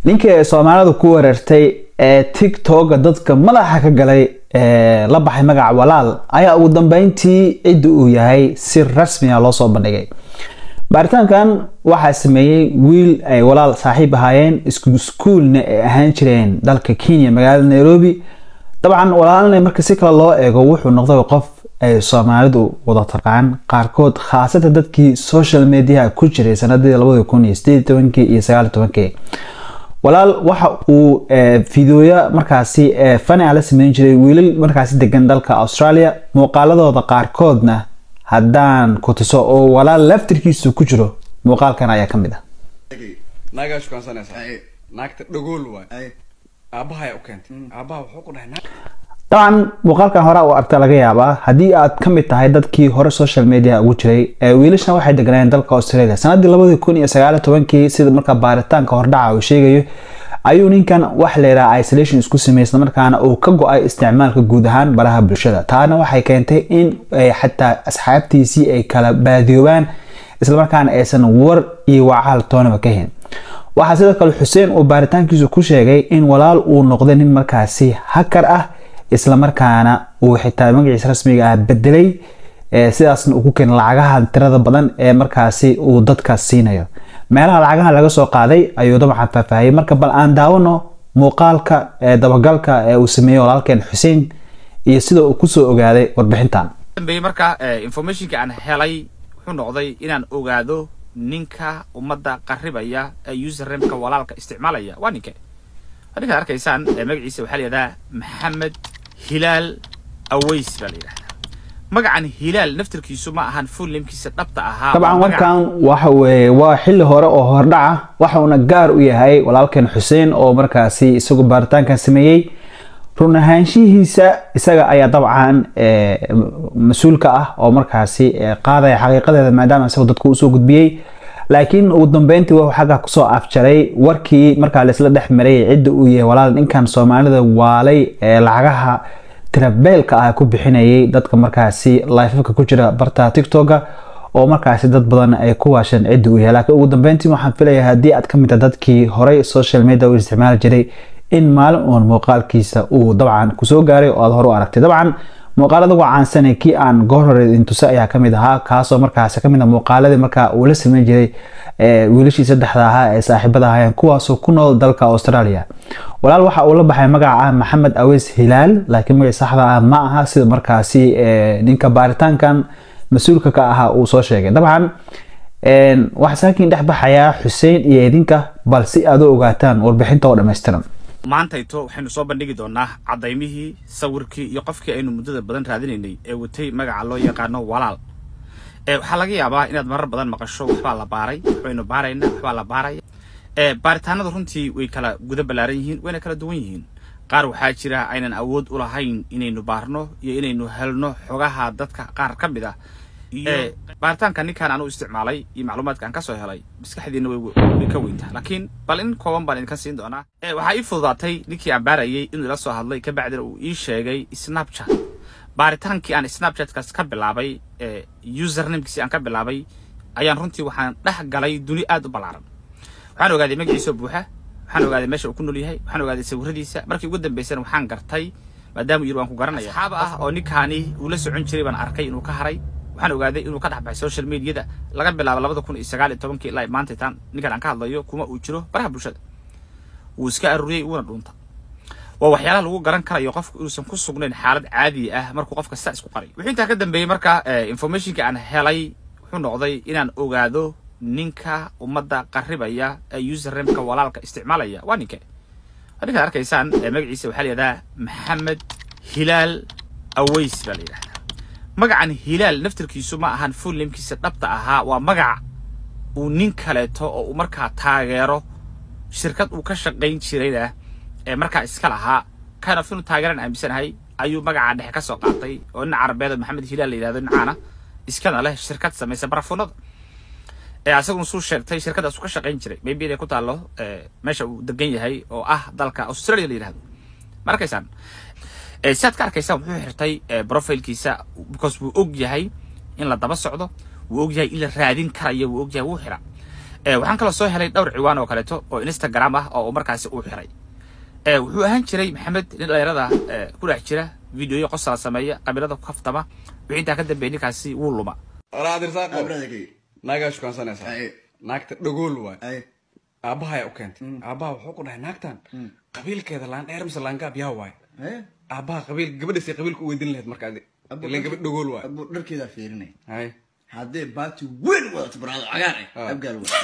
ninkii ay soomaalidu ku weerartay ee tiktoka dadka madaxa ka galay ee la baxay magaca walaal ayaa ugu dambeyntii cidda uu yahay si rasmiya loo soo bandhigay baaritaankan waxaa sameeyey wiil ay walaal saaxiib ahaayeen isku iskuulna ay ahaan jireen dalka kenya magaalada nairobi dabcan walaalna marka si kale loo eego wuxuu noqday qof ay soomaalidu wada taqaan qaarkood khaasatan dadkii social mediaha ku jiray sanadii labadi kun iyo sideed tobankii iyo sagaal tobankii walaal waxa uu fideoya markaasi fani a la sameyn jiray wiilal markaasi degan dalka australia muuqaaladooda qaarkoodna haddaan ku tuso oo walaal laftirkiisu ku jiro muuqaalkan ayaa ka mid ah naagaa shukaansanaysaa naagta dhagool waay aabahaa u keentay aabaha wuxuu ku dhahay dabcan muuqaalkan hore u aragta laga yaabaa haddii aad ka mid tahay dadkii hore social media ugu jiray wiilashan waxay deganayeen dalka australia sanadii labadii kun iyo sagaal tobankii sida markaa baaritaanka hordhaca uu sheegayo ayuu ninkan wax layidhaha isolation isku sameeyey isla markaana uu ka go-ay isticmaalka guud ahaan baraha bulshada taana waxay keentay in xataa asxaabtiisii ay kala baadiyoobaan islamarkaana aysan war iyo wacaal toonaba ka hayn waxaa sidoo kale xuseen uu baaritaankiisu ku sheegay in walaal uu noqday nin markaasi hakar ah islamarkaana uu xitaa magaciisa rasmiga ah bedelay sidaasna uu ku keenay lacagaha tirada badan ee markaasi uu dadka siinayo meelaha lacagaha laga soo qaaday ayuu dabcan faahfaahiyey marka bal aan daawano muuqaalka dabagalka ee uu sameeyey walaalkeen xuseen iyo sida uu kusoo ogaaday warbixintan dambeeyey marka informationka aan helay wuxuu noqday inaan ogaado ninka ummadda qarribaya ee usernameka walaalka isticmaalaya waa ninke ninkaad arkaysaan magaciisa waxaa la yidhahdaa maxamed hilaal aways baa la yidhahdaa magacan hilaal naftirkiisu ma ahan full namekiisa dhabta ahaa dabcan warkan waxa weeye waa xilli hore oo hordhaca waxauna gaar u yahay walaalkan xuseen oo markaasi isagu baaritaankan sameeyey run ahaanshihiisa isaga ayaa dabcan mas-uulka ah oo markaasi qaadaya xaqiiqadeeda maadaama isagu dadku usoo gudbiyey laakiin ugu dambeyntii wuxuu xagga kusoo afjaray warkii markaa laisla dhex maray cidda uu yahay walaal ninkan soomaalida waalay ee lacagaha tirabeelka ah ku bixinayay dadka markaasi lifefka ku jira barta tiktoka oo markaasi dad badan ay ku waasheen cidda uu yahay laakiin ugu dambeyntii waxaan filayaa haddii aad ka mid tahay dadkii horey social media u isticmaali jiray in maalin uun muuqaalkiisa uu dabcan kusoo gaaray oo aad hore u aragtay dabcan muuqaalada ugu caansanee kii aan goor hore intuse ayaa kamid ahaa kaasoo markaasi kamid ah muuqaaladii markaa uu la sameyn jiray wiilashii saddexda ahaa ee saaxiibada ahaayeen kuwaasoo ku nool dalka australia walaal waxa uu la baxay magaca ah maxamed aweys hilaal laakiin magaci saxda ah ma aha sida markaasi ninka baaritaankan mas-uulka ka ahaa uu soo sheegay dabcan waxaa saakiin dhex baxayaa xuseen iyo idinka bal si aad u ogaataan warbixinta oo dhammaystiran maantayto waxaynu soo bandhigi doonaa cadaymihii sawirkii iyo qofkii aynu muddada badan raadinaynay ee watay magaca loo yaqaano walaal waxaa laga yaabaa inaad marar badan maqasho waxbaa la baaray waxbaynu baaraynaa waxbaa la baaraya baaritaanada runtii way kala guda ballaaran yihiin wayna kala duwan yihiin qaar waxaa jira aynan awood u lahayn inaynu baarno iyo inaynu helno xogaha dadka qaar ka mid ah baaritaanka ninkaan anu isticmaalay iyo macluumaadka aan kasoo helay maskaxdiina way ka weyntaa laakiin bal in kooban baan idinka siin doonaa waxaa ii fududaatay ninkii aan baarayay inuu ila soo hadlay kabacdina uu ii sheegay snapchat baaritaankii aan snapchatkaas ka bilaabay usernamkiisi aan ka bilaabay ayaan runtii waxaan dhex galay duni aad u ballaaran waxaan ogaaday magaciisa buuxa waxaan ogaaday meesha uu ku nool yahay waxaan ogaaday sawiradiisa markii ugu dambeysana waxaan gartay maadaama yiri waan ku garanaya asxaab ah oo ninkaani uu la socon jiray baan arkay inuu ka haray waxaan ogaaday inuu ka dhex baxay social mediada laga bilaabo labada kun iyo sagaal iyo tobankii ilaa maanta tan ninkan aan ka hadlayo kuma uu jiro baraha bulshada wuu iska aruuriyey wuuna dhuunta waa waxyaalaha lagu garan karayo qofku inuusan ku sugnayn xaalad caadi ah markuu qofka sidaa isku qaray wuxuu intaa ka dambeeyey marka informationka aan helay wuxuu noqday inaan ogaado ninka ummadda qarribaya ee usernameka walaalka isticmaalaya waa ninke ninkaad arkaysaan magaciisa waxaa la yidhahdaa maxamed hilaal aways baa la yidhahdaa magacan hilaal naftirkiisu ma ahan full namekiisa dhabta ahaa waa magac uu nin kaleeto oo uu markaa taageero shirkad uu ka shaqayn jirayna ee markaa iska lahaa kind of inuu taageeran aaminsanahay ayuu magacaa dhexe ka soo qaatay oo nin carabeed maxamed hilaal la yidhahdo nincaana iskana leh shirkad samaysa barafunada ee asaguna suu sheegtay shirkadaas uu ka shaqayn jiray maybe inay ku taallo meesha uu degan yahay oo ah dalka australia la yidhahdo ma arkaysaan siaad ka arkaysaan wuxuu xirtay profilkiisa because wuu og yahay in la daba socdo wuu og yahay in la raadin karayo wuu og yahay wuu xira waxaan kaloo soo helay dhowr ciwaan oo kaleeto oo instagram ah oo markaasi uu xiray wuxuu ahaan jiray maxamed nin dhalinyarada ku dhex jira videoyo qosala sameeya qabiilada ku kaftama wixii intaa ka dambeeyay ninkaasi wuu luma raadirsaqo naagaa shukaansanaysaa naagta dhagool waay aabahaya u keentay aabaha wuxuu ku dhahay naagtan qabiilkeeda laan dheer mise laangaab yaa waay aabaha qabiil gabadhaasay qabiilka u weydin lahayd marka ilan gabadh dhagool waay abuu dharkeedaa fiirinay hay haddee baati weyn wadato baraado cagaar ah abgaal wa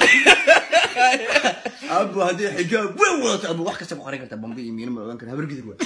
abu haddii xijaab weyn wadato abu wax kasta ku qarin kartaa bambi iyo miino ma ogaan kara habargidir waa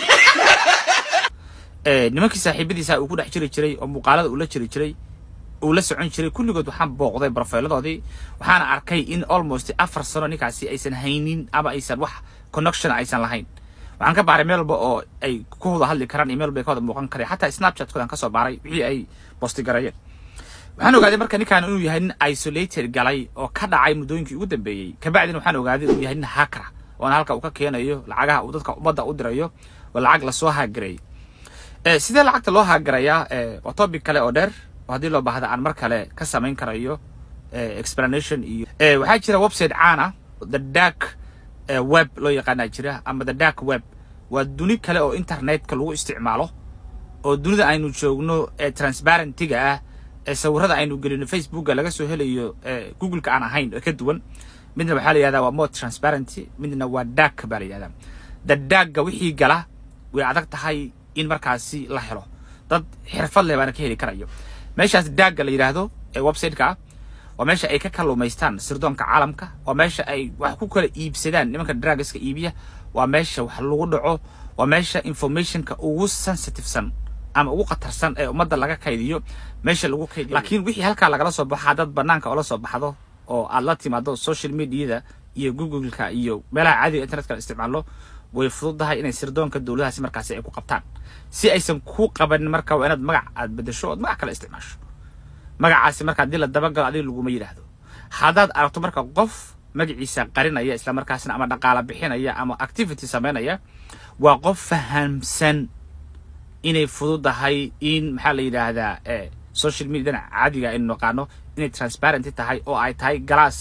nimankii saaxiibadiisa uu ku dhex jiri jiray oo muuqaalada uu la jiri jiray uu la socon jiray kulligood waxaan booqday brofailadoodii waxaana arkay in almost afar sano ninkaasi aysan haynin ama aysan wax connection aysan lahayn waxaan ka baaray meel walba oo ay ku wada hadli karaan iyo meel walba ay ka wada muuqan kareen xataa snapchat-koodan kasoo baaray wixii ay bostigareeyeen waxaan ogaaday marka ninkaan inuu yahay nin isolated galay oo ka dhacay muddooyinkii ugu dambeeyey kabacdina waxaan ogaaday inuu yahay nin hakra oona halka uu ka keenayo lacagaha uu dadka ummadda u dirayo oo lacag lasoo haagareeyay sidee lacagta loo haagarayaa waa topic kale oo dheer oo haddii loo baahda aan mar kale ka samayn karayo explanation iyo waxaa jira website caan ah the dark web loo yaqaanaa jira ama the dark web waa duni kale oo internetka lagu isticmaalo oo dunida aynu joogno ee transparentiga ah ee sawirada aynu gelino facebooka laga soo helayo googleka aan ahayn oo ka duwan midna waxaa la yihahdaa waa more transparency midna waa dark baa la yihahdaa the darkga wixii gala way adag tahay in markaasi la helo dad xirfad leh baana ka heli karayo meeshaas daagga la yidhaahdo ee website-ka ah waa meesha ay ka kalluumaystaan sirdoonka caalamka waa meesha ay wax ku kala iibsadaan nimanka dragaska iibiya waa meesha wax lagu dhaco waa meesha informationka ugu sensitivesan ama ugu khatarsan ee ummadda laga kaydiyo meesha lagu kaydiyo laakiin wixii halkaa lagala soo baxo haddaad banaanka oola soo baxdo oo aad la timaado social mediada iyo googleka iyo meelaha caadiga internetka la isticmaalo way fududahay inay sirdoonka dowladahaasi markaasi ay ku qabtaan si aysan ku qabanin marka waa inaad magac aad bedesho ood magac kale isticmaasho magacaasi marka haddii la dabagalo adiga laguma yidhaahdo haddaad aragto marka qof magaciisa qarinaya isla markaasna ama dhaqaala bixinaya ama activity samaynaya waa qof fahamsan inay fududahay in maxaa la yidhaahdaa social mediadan caadiga aynu naqaano inay transparent tahay oo ay tahay galaas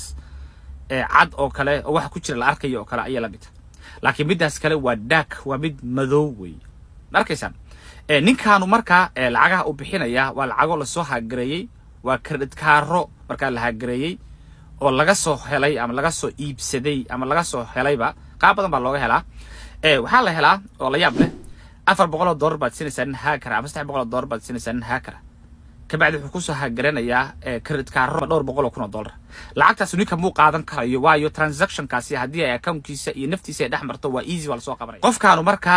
cad oo kale oo waxa ku jira la arkayo oo kale ayaa la mid laakiin middaas kale waa dark waa mid madow wey ma arkaysaan ninkaanu markaa lacagaha uu bixinaya waa lacago lasoo haagareeyey waa credit kaaro markaa la haagareeyey oo laga soo helay ama laga soo iibsaday ama laga soo helayba qaab badan baa looga helaa waxaa la helaa oo la yaab leh afar boqol oo dollar baad siinaysaa nin haakara ama saddex boqol oo dollar baad siinaysaa nin haakara kabacdi wuxuu kusoo hagaranayaa credit kaaro dhowr boqol oo kun oo dollar lacagtaas ninka muu qaadan karayo waayo transactionkaasi haddii ay accountkiisa iyo naftiisa ay dhex marto waa easy waa lasoo qabanaya qofkaanu markaa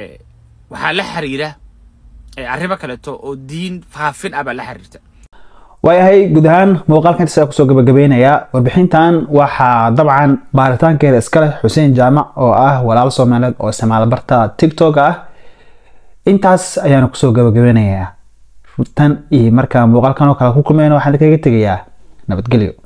waxaa la xiriira arrimo kaleeto oo diin faafin ah baa la xiriirta waayahay guud ahaan muuqaalkan intaas kusoo gabagabeynayaa warbixintan waxaa dabcan baaritaankeeda iska leh xuseen jaamac oo ah walaal soomaaliyeed oo isticmaala barta tiktok ah intaas ayaanu kusoo gabagabeynayaa tan iyo markaa muuqaalkan oo kale ku kulmayna waxaan kaga tegayaa nabadgelyo